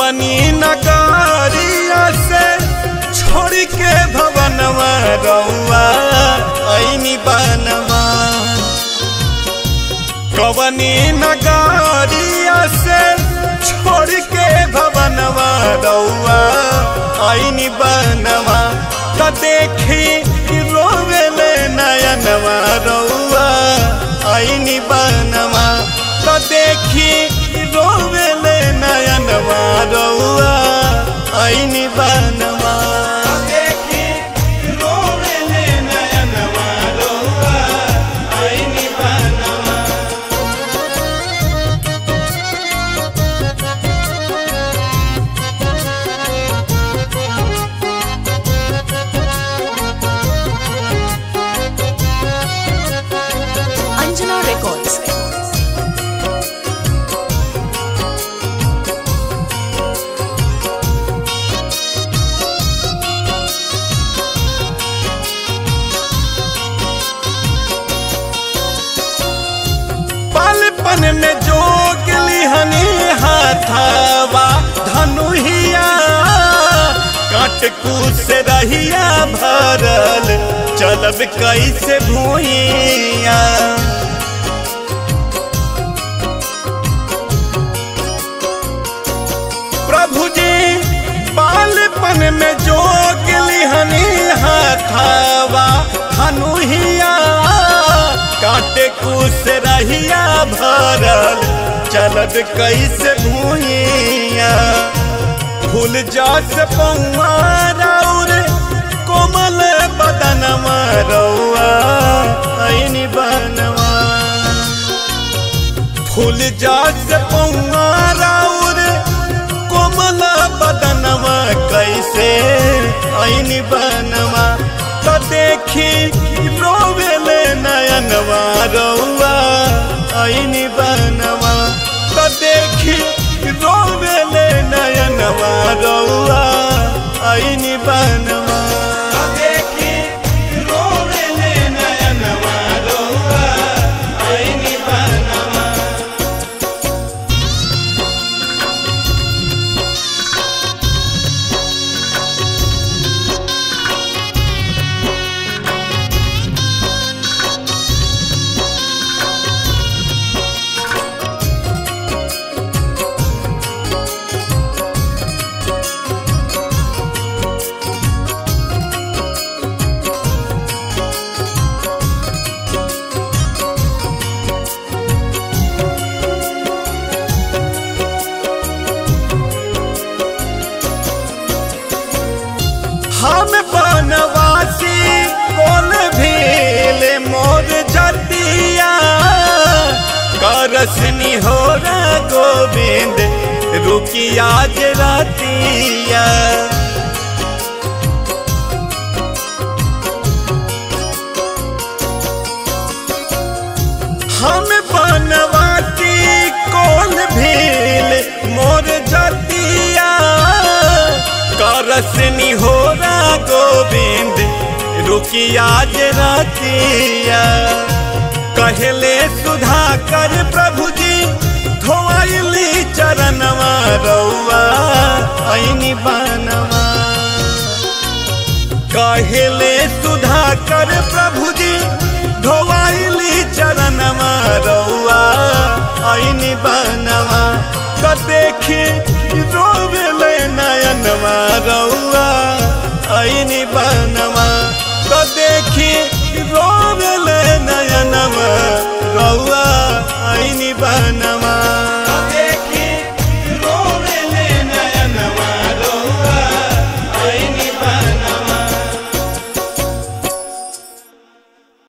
कवनी नगरिया से छोड़ के भवनवा रउआ ऐनी बनवा कवनी नगरिया से छोड़ के भवनवा रउआ ऐनी बनवा त देखी रोवेले नयनवा रउआ ऐनी बनवा त देखी रोवेले नयनवा रउआ ऐनी बनवा देखी रोवेले नयनवा रउआ ऐनी बनवा Anjana Records. पालपन में जोग लिहनी हाथावा धनुहिया काट कूस रहिया भरल चलब कैसे भूइया प्रभु जी बालपन में जोग लिहनी हाथावा धनुहिया काटे कुस रहिया भरल चलत कैसे भूइया फूल जास पौआ राउर कोमल बदनवा रउआ ऐनी बनवा फूल जास पौआ राउर कोमल बदनवा कैसे ऐनी बनवा त देखी रोवेले नयनवा रउआ ऐनी बनवा त देखी रोवेले नयनवा रउआ ऐनी बनवा त देखी रोवेले नयनवा रउआ ऐनी बनवा हम बनवासी कोल भील मोर जतिया करसनी हो गोविंद रुकिया जतिया हम बनवासी कोल भील मोर जतिया करसनी हो गोविंद रुकिया रतिया कहले सुधा कर प्रभु जी धोइली चरणवा रउआ ऐनी बनवा कहले सुधा कर प्रभु जी धोइली चरणवा रउआ ऐनी बनवा त देखी